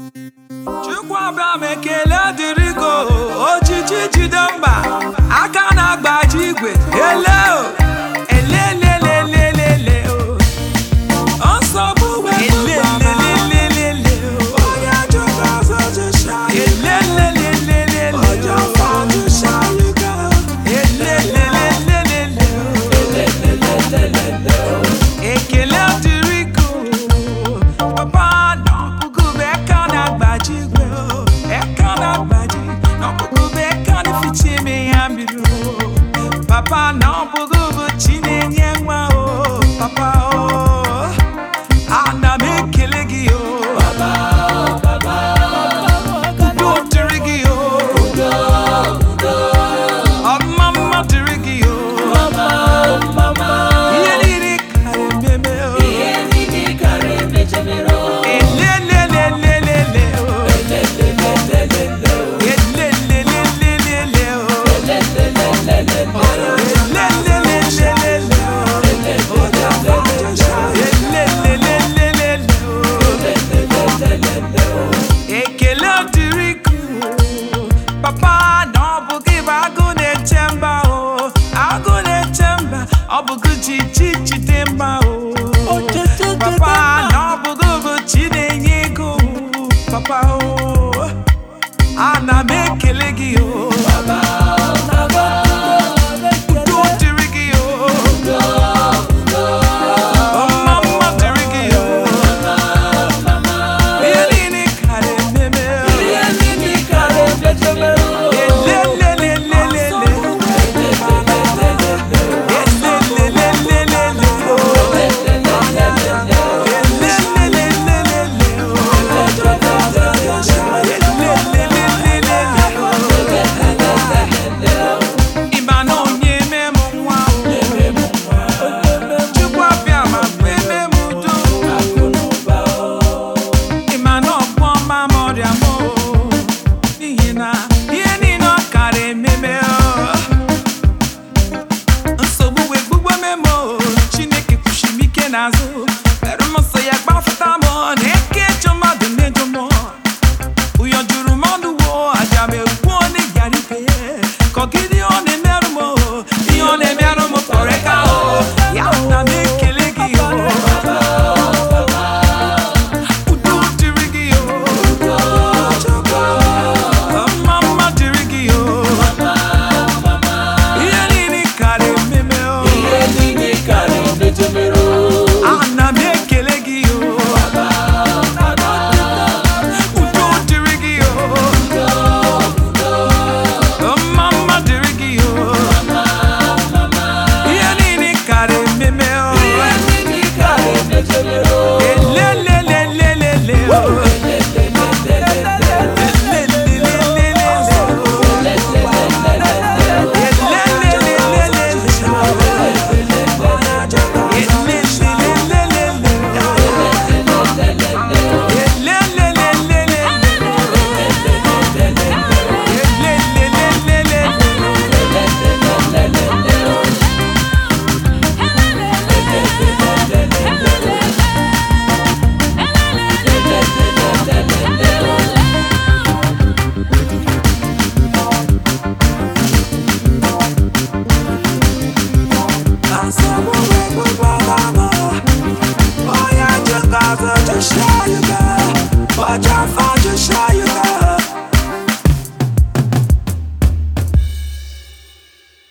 Chukwu abịa m ekele dịrị go ojiji jide mba aka na-agbaji igwe ele o elelelelelele o nsogbu elelelelelele o onye jụrụ ọzọ jụsha elelelelelele onye ọfọ jụsha yuga elelelelelele o ekele dịrị go papa n'ọkpụkụ bụ eka na-agbaji igwe o eka na-agbaji n'ọkpụkụ bụ eka na-eficha ime ya mmiri o papa n'ọkpụkụ bụ chi na-enye nwa o papa o ana m ekele gị o udo dịrị gị o ọma mma dịrị gị o ihe niile kara ememe o elelelelelele o elelelelelele o ekele dịrị gị papa na ọ bụ gị bụ agụ na-eche mba o agụ na-eche mba ọ bụ gị ji chi jide mba o papa na ọ bụ gị bụ chi na-enye ego papa o ana m ekele gị o udo dịrị gị o ọma mma dịrị gị o ihe niile kara ememe o elelelelelele elelelelelele o elelelelelele o ịma na onye eme m nwa o Chukwu abịa ma kweme m udo ịma na ọgwụ ọma m ọrịa m o n'ihi na ihe niile ọ kara ememe o nsogbu wee gbugbo memo chineke kwuchiri m ike n'azụ mere m nsọ ya gbafụta m na eke ịchọ mmadụ na-ejo m ụyọ juru m ọnụ wo aja m egwu onye yara ibe ka ọgịdị ọ na-emerụ m o, ihe ọ na-emerụ m kpọrọ ka o ya na m ekele gị o udo dịrị gị o mma mma dịrị gị o ihe niile kara ememe o ana m ekele gị o udo dịrị gị o mma mma dịrị gị o ihe niile kara ememe o elelelelelele o elelelelelele o Watch out for the shot.